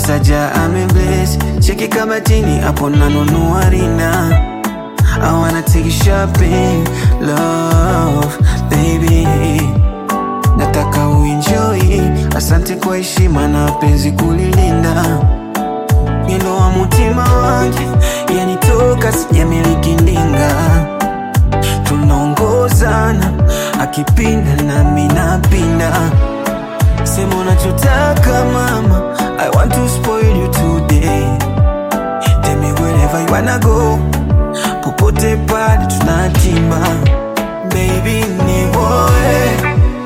Saja amebless cheki kama tini hapo nanunua rinda I wanna take you shopping love baby nataka uenjoy asante kwa heshima na penzi kulilinda mwendo wa mutima wangu yanitoka sijamiliki ndinga tunaongozana akipinda nami napinda sema unachotaka mama I want to spoil you today Tell me wherever you wanna go popote pale tunatimba baby ni woe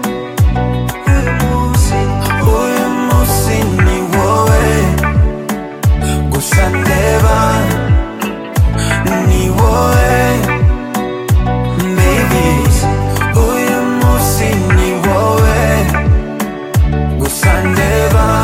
Huyu musi ni woe kusandeva ni woe baby Huyu musi ni woe kusandeva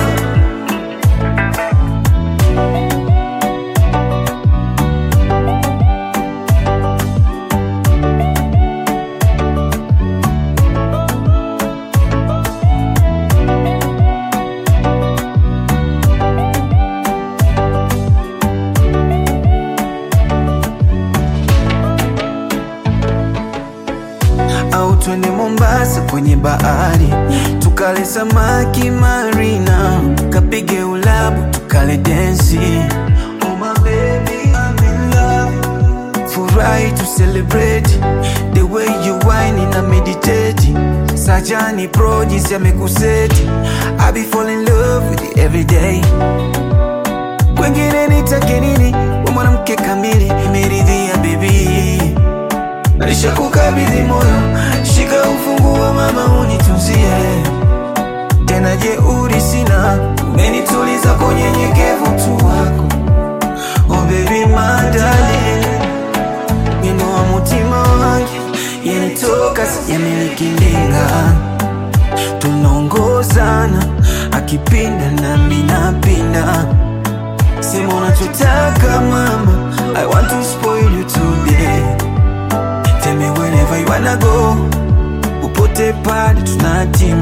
au twende Mombasa kwenye bahari tukale samaki marina, kapige ulabu tukale densi. Oh my baby, I'm in love. Furahi to celebrate the way you whine na meditate. Sajani pro jinsi amekuseti, I be fall in love with you every day. Kwengine nitake nini? We mwanamke kamili, imeridhia baby Nalisha kukabidhi moyo, shika ufunguo mama, unitunzie tena. Jeuri sina, umenituliza kwa unyenyekevu tu wako. Oh baby madali, wino wa mutima wangu yanitoka, sijamiliki ndinga, tunaongozana akipinda nami napinda. Sema unachotaka mama, I want to spoil you today Tell me wherever you wanna go Upote pale tunatima